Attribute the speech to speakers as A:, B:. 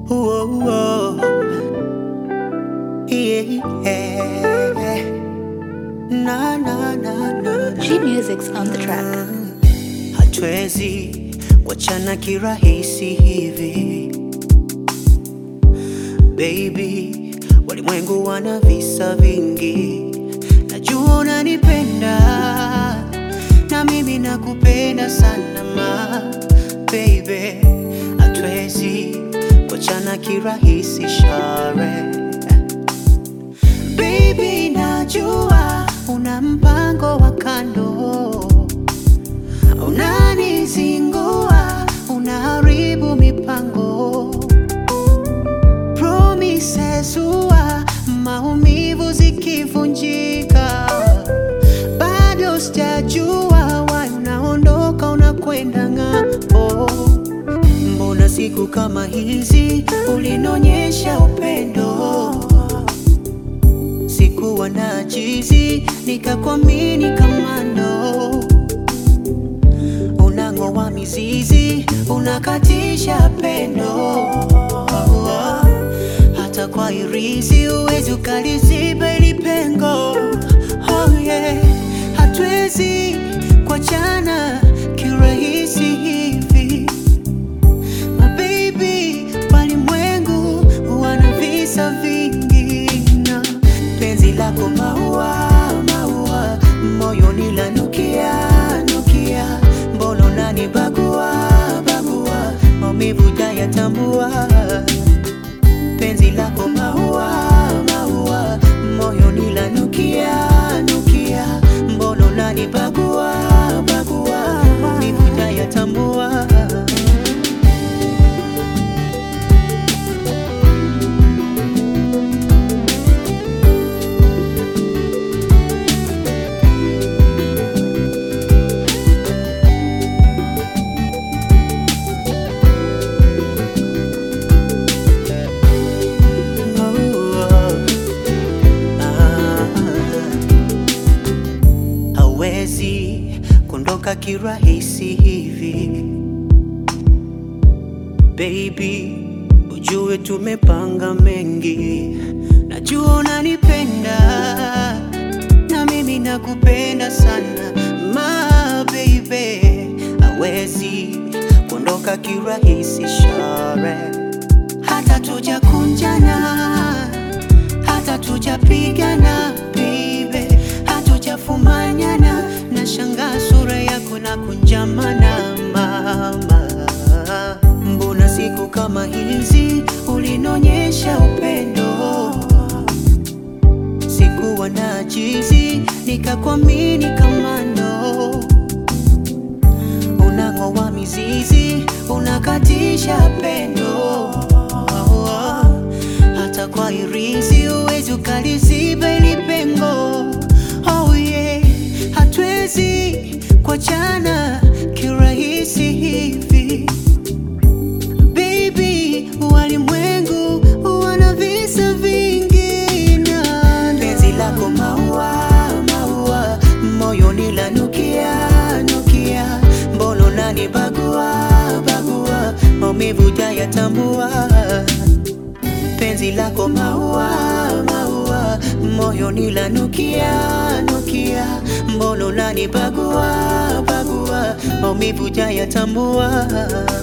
A: Whoa, whoa. Yeah. Na, na, na, na.
B: G Music's on the track.
A: Hatuwezi kuachana kirahisi hivi baby, walimwengu wana visa vingi, najua unanipenda na mimi nakupenda sana ma baby, hatuwezi kuachana kirahisi share baby, najua una mpango wa kando unanizingua, unaharibu mipango promises huwa maumivu zikivunjika, bado sijajua why unaondoka unakwenda ng'ambo. Mbona siku kama hizi ulinionyesha upendo, sikuwa na jizi nikakuamini kamando unang'oa mizizi, unakatisha pendo. Hata kwa irizi huwezi ukaliziba ili pengo. Oh yeah, hatuwezi kuachana kirahisi hivi My baby, walimwengu wana visa vingi na penzi lako maua maua, moyoni lanukia nukia, mbona unanibagua bagua, maumivu jayatambua penzi lako maua maua, moyoni lanukia nukia, mbona unanibagua bagua, maumivu jayatambua hawezi kuondoka kirahisi hivi baby, ujue tumepanga mengi, najua unanipenda na mimi nakupenda sana ma baby, hawezi kuondoka kirahisi share hata tujakunjana hata tujapigana baby, hatujafumanyana na shanga sura yako na kunjamana mama, mbona siku kama hizi ulinionyesha upendo, sikuwa na jizi nikakuamini kamando, unang'oa mizizi unakatisha pendo hata kwa irizi huwezi ukaliziba ili pengo. Oh yeah, hatuwezi kuachana kirahisi hivi baby, walimwengu wana visa vingi na penzi lako maua maua, moyoni lanukia nukia, mbona unanibagua bagua, maumivu jayatambua penzi lako maua maua, moyoni lanukia nukia, mbona unanibagua bagua, maumivu jayatambua